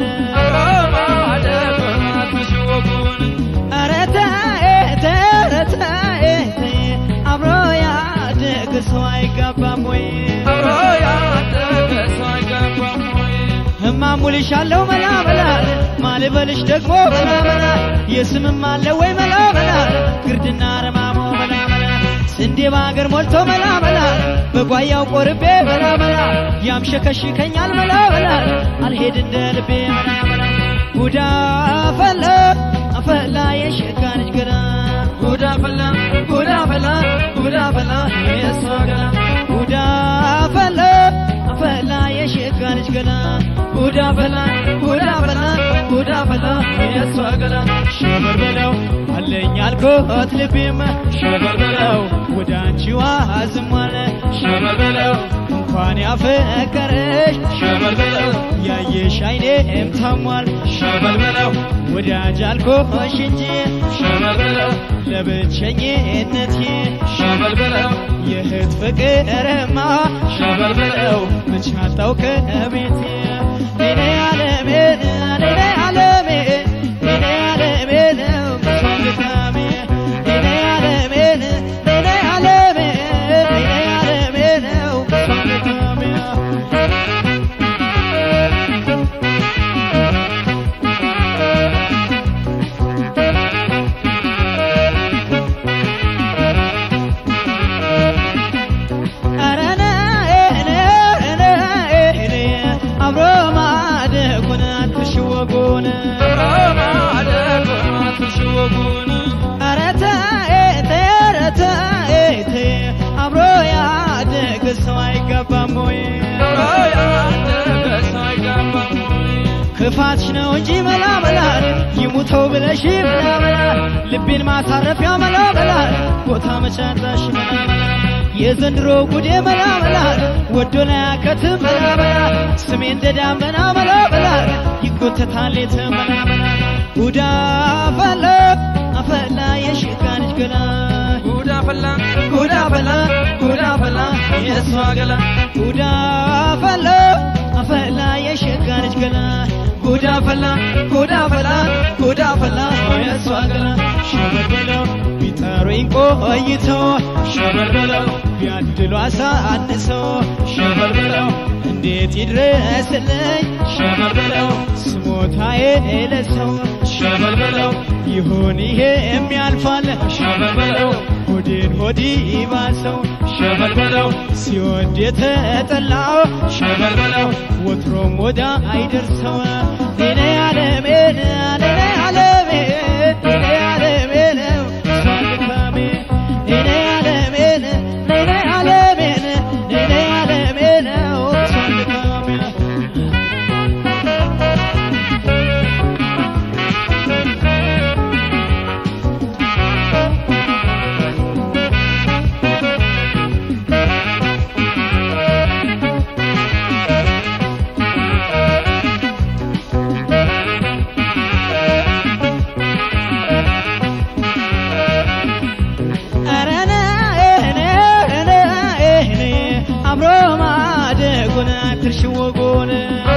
ኧረ ተይ ተይ ኧረ ተይ ተይ አብሮ ያደገ ሰው አይጋባም ወይ እማሙልሻለሁ መላ መላ ማልበልሽ ደግሞ መላ መላ የስምም አለ ወይ መላ መላ ግርድና ረማሞ መላ መላ ስንዴ በአገር ሞልቶ መላ መላ በጓያው ቆርቤ መላ መላ ያምሸከሽከኛል መላ መላ አልሄድ እንደ ልቤ መላ መላ ጉዳ ፈላ አፈላ የሸጋ ልጅ ገና ጉዳ ፈላ ጉዳ ፈላ ጉዳ ፈላ የሷ ገና ጉዳ ፈላ አፈላ የሸጋ ልጅ ገና ጉዳ ፈላ ጉዳ ፈላ ጉዳ ፈላ የሷ ገና ሸበር በለው አለኝ አልኮት ልቤም ሸበር በለው ወደ አንቺዋ ዝሟለ ሸበር በለው እንኳን ያፈቀረሽ ሸበር በለው ያየሽ አይኔም ታሟል ሸበር በለው ወዳጅ አልኮሽ እንጂ ሸበር በለው ለብቸኝነቴ ሸበር በለው የእህት ፍቅርማ ሸበር በለው መቻጣው ከቤቴ ኔኔ አለሜ ኔኔ አለሜ ኔኔ አለሜ ነው ሰንታሜ ኔኔ አለሜ ኔኔ አለሜ ኔኔ አለሜ ነው ሰንታሜ አብሮ ማደጉን አትሽወጉን ኧረ ተይ ተይ ኧረ ተይ ተይ አብሮ ያደገ ሰው አይጋባም ወይ ክፋትሽ ነው እንጂ መላ መላ ይሙተው ብለሽ መላ መላ ልቤን ማሳረፊያ መላ መላ ቦታ መቻጣሽ መላ መላ የዘንድሮ ጉዴ መላ መላ ወዶ ላይ ያከትም መላ መላ ስሜ እንደ ዳመና መላ መላ ይጎተታል የት መላ መላ ጉዳ ፈላ አፈላ የሽጋ ልጅ ገላ ጉዳ ፈላ ጉዳ ፈላ ጉዳ ፈላ የእሷ ገላ ጉዳ ፈላ አፈላ የሽጋ ልጅ ገላ ጉዳ ፈላ ጉዳ ፈላ ጉዳ ፈላ የእሷ ገላ ሸበር በለው ቢጠሩኝ ቆይተው ሸበር በለው ቢያድሉ አሳንሰው ሸበር በለው እንዴት ይድረስልኝ ሸበር በለው ስሞታዬ ለሰው ሸበር በለው ይሁን ይሄ የሚያልፋል ሸበር በለው ሆዴን ሆዲ ባሰው ሸበር በለው ሲወድ የተጠላው ሸበር በለው ወትሮም ወዳ አይደርሰው ኔኔ አለሜ ኔኔ አለሜ ኔኔ አለሜ ነው ሳልካሜ ኔኔ አለሜ ኔኔ አለሜ ኔኔ አለሜ ነው ሳልካሜ አብሮ ማደጉን አትርሽ ወጉን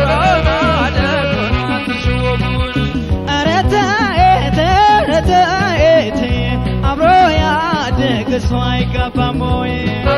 ኧረ ተይ ተይ ኧረ ተይ ተይ አብሮ ያደገ ሰው አይጋባም ወይ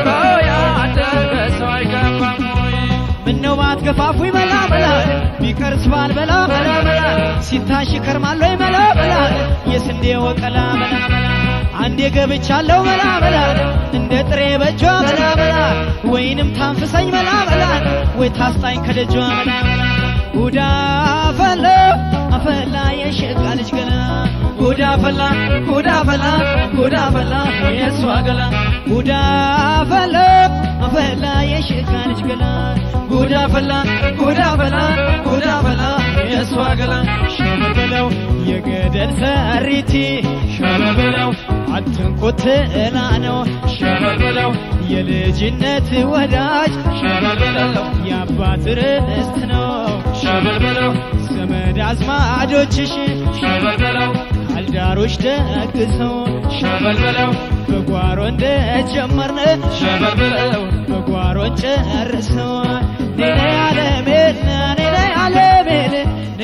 ምነው ባትገፋፉኝ መላ መላ ቢቀርስ ባልበላ መላ መላ ሲታሽ ይከርማል ወይ መላ መላ የስንዴ ወቀላ መላ መላ አንዴ ገብቻለሁ መላ መላ እንደ ጥሬ በጇ መላ መላ ወይንም ታንፍሰኝ መላ መላ ወይ ታስጣኝ ከደጇ መላ መላ ጉዳ ፈላ አፈላ የሸጋ ልጅ ገላ ጉዳ ፈላ ጉዳ ፈላ ጉዳ ፈላ የእሷ ገላ ጉዳ ፈላ አፈላ የሸጋ ልጅ ገላ ጉዳ ፈላ ጉዳ ፈላ ጉዳ ፈላ የእሷ ገላ ሸበር በለው የገደል ሰሪቲ ሸበር በለው አትንኩት እላ ነው ሸበር በለው የልጅነት ወዳጅ ሸበር በለው የአባት ርስት ነው ሸበር በለው ዘመድ አዝማዶችሽ ሸበር በለው ካልዳሮች ደግሰው ሸበር በለው በጓሮ እንደጀመርን ሸበር በለው በጓሮ ጨርሰው ኔኔ አለሜን ኔኔ አለሜን